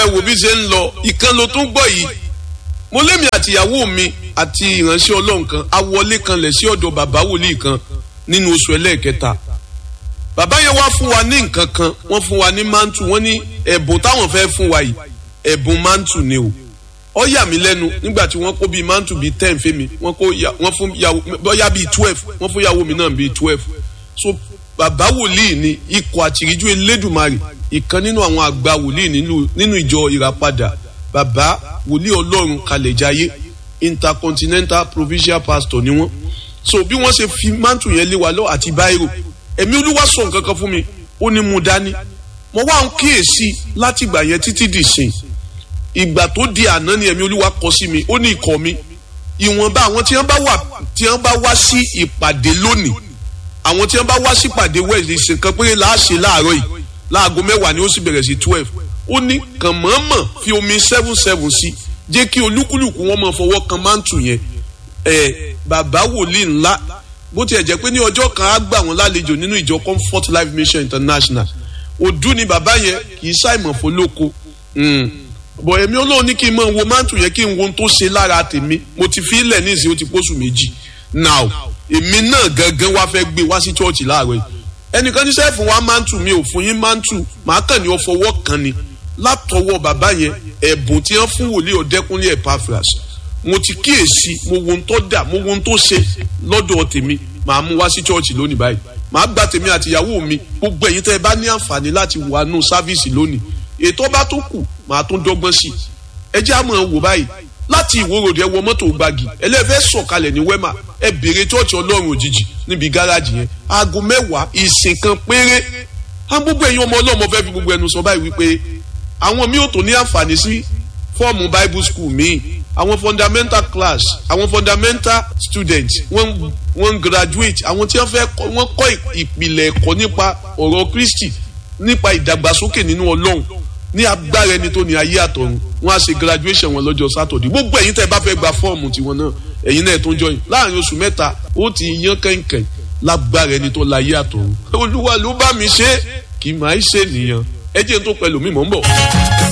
ẹ wò bí ṣe ń lọ ìkan ló tún gbọ́ yìí mo lémi àtìyàwó mi àti ìránṣẹ́ ọlọ́run kan awọlé kan lẹ̀ sí ọ̀dọ̀ bàbá wòlíì kan nínú oṣù ẹlẹ́ẹ̀kẹta bàbá yẹn wá fún wa ní nǹkan kan wọ́n fún wa ní mantu wọ́n ní ẹ̀bùn táwọn fẹ́ fún wa yìí ẹ̀bùn mantu ni o ó yà mí lẹ́nu nígbà tí wọ́n kó bíi mantu bíi ten fẹ́mi wọ́n kó wọ́n fún yàwó bóyá bíi twelve wọ́n fún yàwó mi náà bíi twelve so bàbá wòlíì ni ikọ̀ àtìríjú elédùnmarè ìkan nínú àwọn àgbà wòlíì nínú ìjọ ìràpadà bàbá wòlíì ọlọ́run kalẹ̀jáyé intercontinental provincial pastor ni wọ́n so bí wọ́n ṣe fi mantu yẹn lé wa lọ àti báírò ẹ̀mí olúwa sọ nǹkan kan fún mi ó ní mu dání mo wá ń kíyèsí láti ìgbà yẹn títí dì sìn ìgbà tó di àná ni ẹ̀mí olúwa kọ sí mi ó ní ikọ̀ mi ìwọ̀nba àwọn tí wọ́n bá wà tí wọ́n bá wá sí ìpàdé lónìí àwọn tí wọ́n bá wá sí ìpàdé wẹ̀lì ìsìnkan péré láàṣẹ láàárọ̀ yìí láago mẹ́wàá ni ó sì bẹ̀rẹ̀ sí twelve ó ní kàn mọ̀ọ́mọ̀ fi omi seven seven sí jẹ́ kí olúkúlùkù wọn máa fọwọ́ kan mántù yẹn ẹ̀ bàbá wòlíì ńlá bó tiẹ̀ jẹ́ pé ní ọjọ́ kan á gbà wọ́n lálejò nínú ìjọ comfort life mission international òdú ni bàbá yẹn kì í ṣàìmọ̀ fọlọ́kọ bọ̀ èmi olóhùn ní kí n mọ̀ wo mántù yẹn kí n wo ohun tó ṣe lára tèmi mo ti fi ilẹ̀ ní ìsìn ó ti pósù méjì now èmi náà gangan wá fẹ́ gbé wá sí chọ́ọ̀chì láàárọ̀ yìí ẹnìkan ní sẹ́ẹ̀fù wa mántù mi ò fún yín mántù màá kàn ní ọ fọwọ́ kan ni látọwọ́ bàbá yẹn ẹ̀bùn tí wọ́n fún wòlíì ọ̀dẹ́kúnlé Epaphras mo ti kíyèsí mo wo ohun tó dà mo wo ohun tó ṣe lọ́dọ̀ tèmi màá mú wá sí chọ́ọ̀chì lónìí báyìí màá gba tèmi àti ìyàwó mi gbogbo ẹ̀yin tẹ́ ẹ bá ní àǹfààní láti wà nù sáfíìsì lónìí ètò bá tó kù màá tún dọ́gbọ́n sí i ẹ jẹ́ àmọ́ wò báyìí láti ìwòròdì ẹ wọ mọ́tò gbági ẹlẹ́fẹ́ sọ̀kalẹ̀ ní wẹ́mà ẹ bèrè chọ́ọ̀chì ọlọ́run òjijì níbi gáràjì yẹn aago mẹ́wàá ìsìn kan péré á gbogbo ẹ̀yin ọmọ ọlọ́mọ fẹ́ fi gbogbo ẹnu sọ báyìí wípé àwọn mi ò tó ní àǹfààní sí fọ́ọ̀mù bible school míì àwọn fundamental class àwọn fundamental students wọ́n wọ́n graduate àwọn tí wọ́n fẹ́ wọ́n kọ́ ìpìlẹ̀ ẹ̀kọ́ nípa ọ̀rọ̀ Kristi nípa ìdàgbàsókè nínú Ọlọ́run ní agbára ẹni tó ní ayé àtọ̀run wọ́n á ṣe graduation wọn lọ́jọ́ Saturday gbogbo ẹ̀yin tẹ́ ẹ bá fẹ́ gba fọ́ọ̀mù tiwọn náà ẹ̀yin náà tó ń join láàrin oṣù mẹ́ta ó ti yan kẹ̀kẹ́ lágbára ẹni tó láyé àtọ̀run Olúwa ló bá mi ṣe kì í máa ṣe nìyẹn ẹ jẹ́ n tó pẹ̀lú mi mò ń bọ̀.